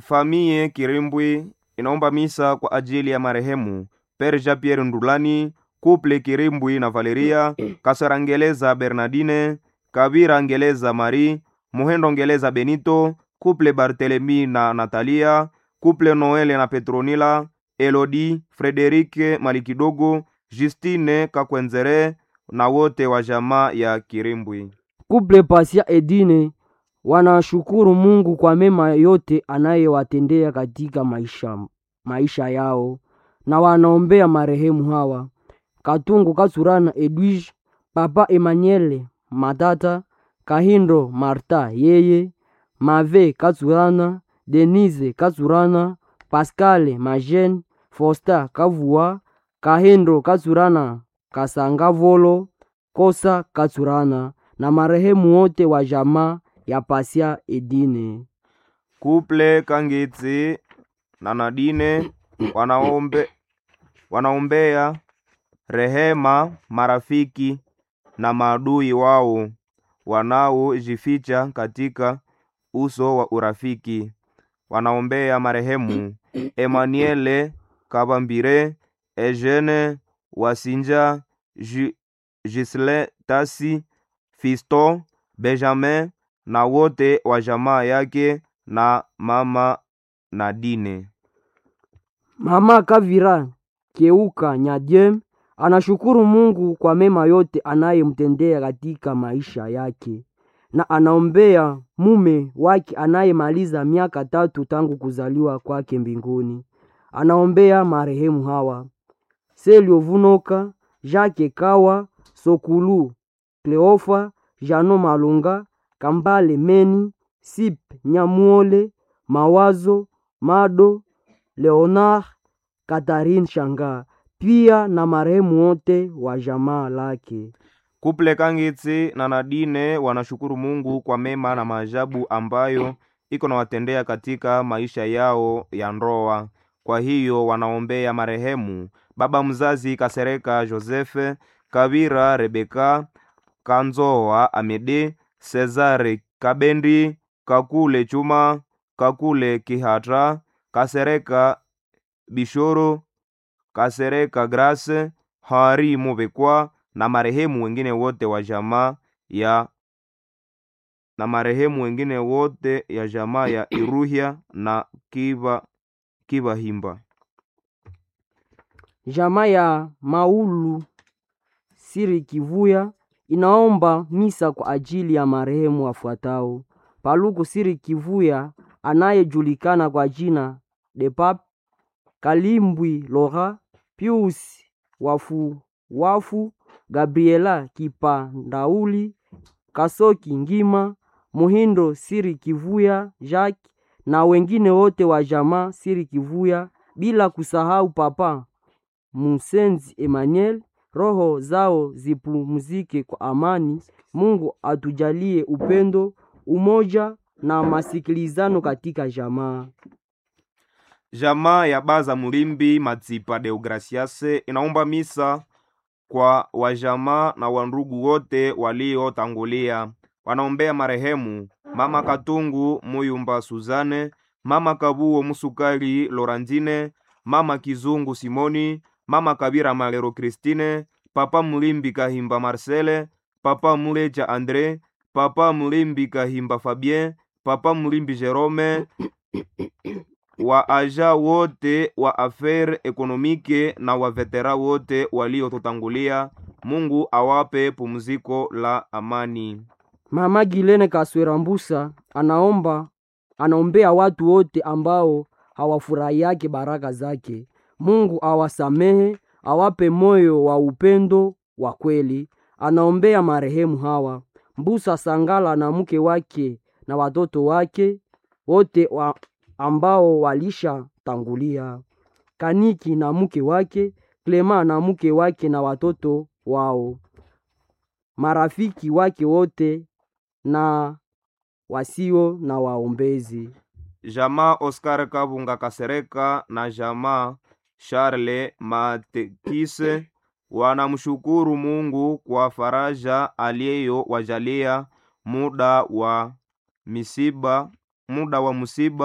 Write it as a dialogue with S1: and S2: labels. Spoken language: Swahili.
S1: Famie Kirimbwi inaomba misa kwa ajili ya marehemu Pere Jean Pierre Ndulani, Couple Kirimbwi na Valeria, Kasara Ngeleza Bernardine, Kabira Ngeleza Marie, Muhendo Ngeleza Benito, Couple Barthelemy na Natalia, Couple Noele na Petronila, Elodie, Frederike Malikidogo, Justine Kakwenzere na wote wa jamaa ya Kirimbwi.
S2: Kuple Pasia Edine wanashukuru Mungu kwa mema yote anayewatendea katika maisha, maisha yao na wanaombea marehemu hawa Katungu Katsurana Edwige, Papa Emmanuel Matata, Kahindo Marta yeye, Mave Katsurana, Denise Katsurana, Pascale Majen, Fosta Kavua, Kahindo Katsurana, Kasangavolo, Kosa Katsurana na marehemu wote wa jamaa ya Pasia Edine.
S1: Couple Kangitsi na Nadine wanaombe, wanaombea rehema marafiki na maadui wao wanaojificha katika uso wa urafiki. Wanaombea marehemu Emmanuele Kabambire, Eugene Wasinja, Ju- Gisle Tasi, Fisto Benjamin na wote wa jamaa yake na mama Nadine.
S2: Mama Kavira Keuka Nyadiem anashukuru Mungu kwa mema yote anayemtendea katika maisha yake na anaombea mume wake anayemaliza miaka tatu tangu kuzaliwa kwake mbinguni. Anaombea marehemu hawa Selio Vunoka, Jacques Kawa, Sokulu, Kleofa, Jano Malunga, Kambale Meni, Sip Nyamuole, Mawazo, Mado, Leonard, Catherine Shanga, pia na marehemu wote wa jamaa lake.
S1: Kuple Kangitsi na Nadine wanashukuru Mungu kwa mema na maajabu ambayo iko nawatendea katika maisha yao ya ndoa. Kwa hiyo wanaombea marehemu baba mzazi Kasereka Josefe, Kabira Rebeka, Kanzoa Amede, Cesare Kabendi, Kakule Chuma, Kakule Kihatra, Kasereka Bishoro, Kasereka Grace, Hari Mubekwa na marehemu wengine wote wa jamaa ya na marehemu wengine wote ya jamaa ya Iruhya na Kiva Kivahimba.
S2: Jamaa ya Maulu Siri Kivuya inaomba misa kwa ajili ya marehemu wafuatao: Paluku Siri Kivuya anayejulikana kwa jina de Pap, Kalimbwi Lora, Pius Wafu Wafu, Gabriela Kipandauli, Kasoki Ngima, Muhindo Siri Kivuya Jacques na wengine wote wa jamaa Siri Kivuya, bila kusahau Papa Musenzi Emmanuel. Roho zao zipumzike kwa amani. Mungu atujalie upendo, umoja na masikilizano katika jamaa.
S1: Jamaa ya Baza Mulimbi Matsipa Deograciase inaomba misa kwa wajamaa na wandugu wote waliotangulia. Wanaombea marehemu Mama Katungu Muyumba Suzane, Mama Kabuo Musukali Lorandine, Mama Kizungu Simoni, Mama Kabira Malero Christine, Papa Mulimbi Kahimba Marcele, Papa Muleja Andre, Papa Mulimbi Kahimba Fabien, Papa Mulimbi Jerome, wa aja wote wa affaire ekonomike na wa vetera wote waliotutangulia. Mungu awape pumziko la amani.
S2: Mama Gilene Kaswera Mbusa anaomba anaombea watu wote ambao hawafurahiake baraka zake. Mungu awasamehe, awape moyo wa upendo wa kweli. Anaombea marehemu hawa Mbusa Sangala na mke wake na watoto wake wote wa ambao walishatangulia, Kaniki na mke wake, Klema na mke wake na watoto wao, marafiki wake wote na wasio na waombezi.
S1: Jamaa Oscar Kabunga Kasereka na jamaa Charles Matekise wanamshukuru Mungu kwa faraja aliyowajalia muda wa misiba, muda wa musiba